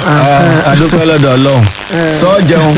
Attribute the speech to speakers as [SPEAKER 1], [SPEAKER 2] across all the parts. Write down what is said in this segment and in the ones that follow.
[SPEAKER 1] àdúpẹ́ lọ́dọ̀ ọlọ́run sọ jẹun.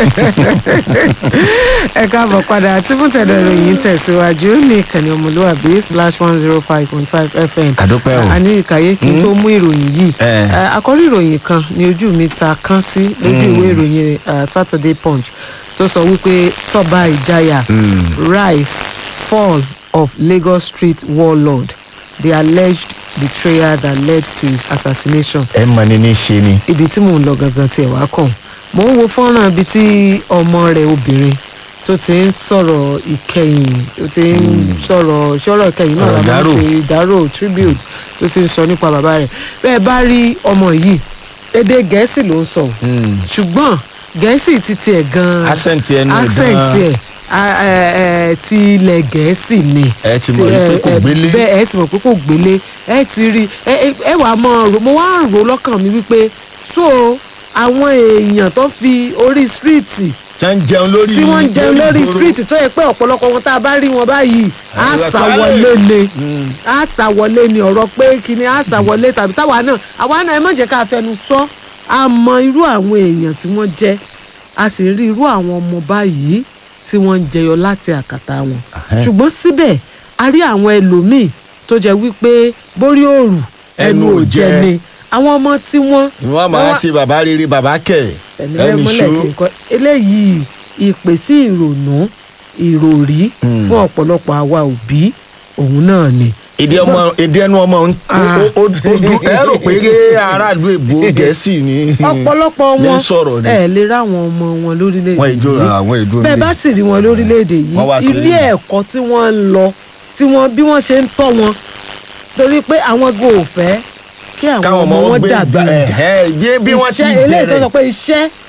[SPEAKER 2] ẹ káàbọ̀ padà tí fún tẹ̀dọ̀ ìròyìn tẹ̀síwájú ní ìkànnì ọmọlúwàbí splash one zero five point five fm.
[SPEAKER 1] àdúpẹ́ o.
[SPEAKER 2] a ní ìkàyé kí n tó mú ìròyìn yìí.
[SPEAKER 1] Eh.
[SPEAKER 2] Eh, àkọ́rí ìròyìn kan ní ojú mi ta kán sí lójú ìwé ìròyìn eh, saturday punch tó sọ wípé tọ́ba ìjayà rise fall of lagos street warlord the alleged betrayal that led to his assassination
[SPEAKER 1] ẹ mọ ni ní ṣe ni.
[SPEAKER 2] ibi tí mò ń lọ gangan tiẹ̀ wá kàn mò ń wo fọ́nrán ibi tí ọmọ rẹ̀ obìnrin tó ti ń sọ̀rọ̀ ìkẹyìn tó ti ń sọ̀rọ̀ ṣọ́rọ̀ ìkẹyìn náà
[SPEAKER 1] Ọ̀rọ̀
[SPEAKER 2] la máa ń
[SPEAKER 1] ìdárò.
[SPEAKER 2] pè ìdárò tribute tó ti ń sọ nípa bàbá rẹ̀ bẹ́ẹ̀ bá rí ọmọ yìí èdè gẹ̀ẹ́sì ló ń sọ o. ṣùgbọ́n gẹ̀ẹ́sì ti tiẹ̀ gan-an
[SPEAKER 1] accent ẹnu ẹ̀
[SPEAKER 2] accent
[SPEAKER 1] gan-an.
[SPEAKER 2] tiẹ̀ a- ẹ- ẹ, ti ilẹ̀ gẹ̀ẹ́sì ni
[SPEAKER 1] ẹ ti
[SPEAKER 2] ti-
[SPEAKER 1] mọ̀
[SPEAKER 2] ẹ-
[SPEAKER 1] pé kò
[SPEAKER 2] ẹ,
[SPEAKER 1] gbélé.
[SPEAKER 2] bẹ́ẹ̀ ẹ sì mọ̀ pé kò gbélé ẹ ti rí ẹ ẹ- ẹ wàá mọ rò mo wá ń rò lọ́kàn mi wípé so àwọn èèyàn tó fi orí stíríìtì
[SPEAKER 1] tí wọ́n ń jẹun lórí
[SPEAKER 2] tí wọ́n ń jẹun lórí
[SPEAKER 1] ìgboro.
[SPEAKER 2] stíríìtì tó yẹ pé ọ̀pọ̀lọpọ̀ wọn tá a bá rí wọn báyìí á
[SPEAKER 1] Àwọn
[SPEAKER 2] sá
[SPEAKER 1] ẹ̀ka-
[SPEAKER 2] wọlé ni
[SPEAKER 1] Mm.
[SPEAKER 2] á sá wọlé ni ọ̀rọ̀ pé kíni á sá wọlé tàbí táwa náà àwa náà ẹ má jẹ́ ká fẹnu sọ a mọ irú àwọn èèyàn tí wọ́n jẹ́ a sì rí irú àwọn ọmọ báyìí tí wọ́n ń jẹyọ láti àkàtà wọn
[SPEAKER 1] Ahẹ́.
[SPEAKER 2] ṣùgbọ́n síbẹ̀ a rí àwọn ẹlòmíì tó jẹ́ wípé borí òrù ẹnu ò jẹ ni àwọn ọmọ tí wọ́n
[SPEAKER 1] ìwọ́n máa ṣe bàbá rere bàbá kẹ̀
[SPEAKER 2] ẹ̀mí rẹ̀ mọ́lẹ̀ kí n kọ́ eléyìí ìpè sí ìrònú ìròrí
[SPEAKER 1] Mm.
[SPEAKER 2] fún ọ̀pọ̀lọpọ̀ àwa òbí òun náà ni.
[SPEAKER 1] èdè ọmọ èdè ẹnu ọmọ ń-
[SPEAKER 2] Ah.
[SPEAKER 1] ó- ó- ó dùn ẹ rò pé aráàlú èbó gẹ̀ẹ́sì ni
[SPEAKER 2] ọ̀pọ̀lọpọ̀
[SPEAKER 1] ní
[SPEAKER 2] wọn
[SPEAKER 1] sọ̀rọ̀ ni
[SPEAKER 2] ẹ lè ráwọn ọmọ wọn lórílẹ̀‐èdè
[SPEAKER 1] wọ́n ìjọ
[SPEAKER 2] yìí.
[SPEAKER 1] àwọn ìdúró
[SPEAKER 2] bẹ́ẹ̀ bá sì rí wọn lórílẹ̀‐èdè
[SPEAKER 1] Wọ́n wá
[SPEAKER 2] yìí
[SPEAKER 1] sí
[SPEAKER 2] ilé
[SPEAKER 1] rí.
[SPEAKER 2] ẹ̀kọ́ tí wọ́n ń lọ tí wọ́n bí wọ́n ṣe ń tọ́ wọn torí pé àwọn go ò fẹ́ kí àwọn
[SPEAKER 1] káwọn
[SPEAKER 2] ọmọ wọn
[SPEAKER 1] gbé
[SPEAKER 2] dàbí
[SPEAKER 1] gbà-
[SPEAKER 2] ìjà
[SPEAKER 1] ẹ̀hẹ́, bí bí wọ́n ti
[SPEAKER 2] Iṣẹ́- eléyìí tó
[SPEAKER 1] bẹ̀rẹ̀
[SPEAKER 2] sọ pé iṣẹ́